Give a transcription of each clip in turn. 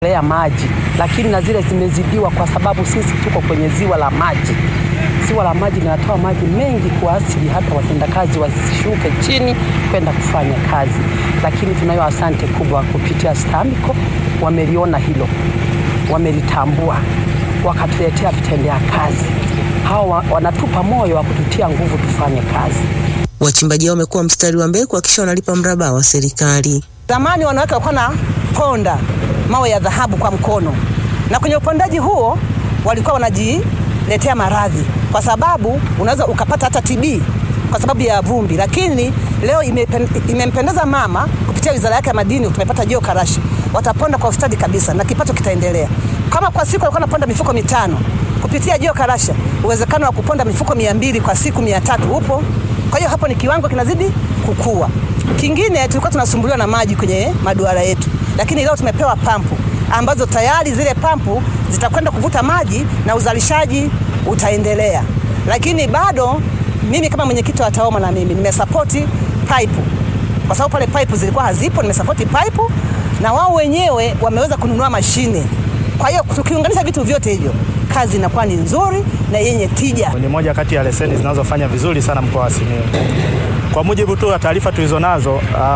ya maji, lakini na zile zimezidiwa kwa sababu sisi tuko kwenye ziwa la maji. Ziwa la maji linatoa maji mengi kwa asili, hata watendakazi wasishuke chini kwenda kufanya kazi, lakini tunayo asante kubwa kupitia STAMICO, wameliona hilo, wamelitambua, wakatuletea vitendea kazi. Hawa wanatupa moyo wa kututia nguvu tufanye kazi. Wachimbaji hao wamekuwa mstari wa mbele kuhakikisha wanalipa mraba wa serikali. Zamani wanawake walikuwa na ponda mawe ya dhahabu kwa mkono, na kwenye upondaji huo walikuwa wanajiletea maradhi, kwa sababu unaweza ukapata hata TB kwa sababu ya vumbi. Lakini leo imempendeza mama kupitia wizara yake ya madini, tumepata jio karashi, wataponda kwa ustadi kabisa na kipato kitaendelea. Kama kwa siku walikuwa wanaponda mifuko mitano, kupitia jio karasha uwezekano wa kuponda mifuko mia mbili kwa siku mia tatu upo. Kwa hiyo hapo ni kiwango kinazidi kukua. Kingine tulikuwa tunasumbuliwa na maji kwenye maduara yetu, lakini leo tumepewa pampu ambazo tayari zile pampu zitakwenda kuvuta maji na uzalishaji utaendelea. Lakini bado mimi kama mwenyekiti wa TAWOMA na mimi nimesapoti pipe, kwa sababu pale pipe zilikuwa hazipo, nimesapoti pipe na wao wenyewe wameweza kununua mashine. Kwa hiyo tukiunganisha vitu vyote hivyo kazi inakuwa ni nzuri na yenye tija. Ni moja kati ya leseni zinazofanya vizuri sana mkoa wa Simiyu. Kwa mujibu tu wa taarifa tulizonazo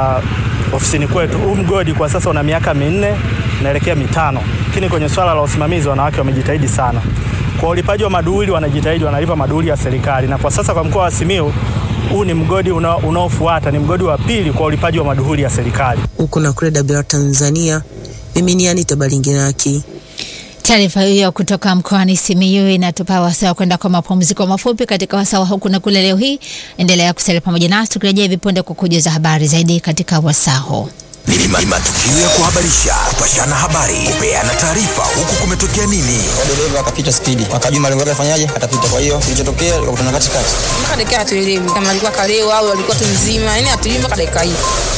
uh, ofisini kwetu, huu mgodi kwa sasa una miaka minne naelekea mitano, lakini kwenye swala la usimamizi wanawake wamejitahidi sana. Kwa ulipaji wa maduhuli wanajitahidi, wanalipa maduhuli ya serikali, na kwa sasa kwa mkoa wa Simiyu huu ni mgodi unaofuata, ni mgodi wa pili kwa ulipaji wa maduhuli ya serikali. Huku na kule Dar Tanzania, mimi ni Anita Balingiraki. Taarifa hiyo kutoka mkoani Simiyu inatupa wasaa kwenda kwa mapumziko mafupi katika wasaa huku na kule. Leo hii endelea kusalia pamoja nasi tukirejea hivi punde kukujuza habari zaidi katika wasaa huu. Ni matukio ya kuhabarisha, kupashana habari, kupeana taarifa, huku kumetokea nini. Dereva akapita spidi, akajua malengo yake afanyaje, atapita. Kwa hiyo kilichotokea ikakutana katikati, mpaka dakika hatuelewi kama alikuwa kalewa au alikuwa tu mzima, yani hatuelewi mpaka dakika hii.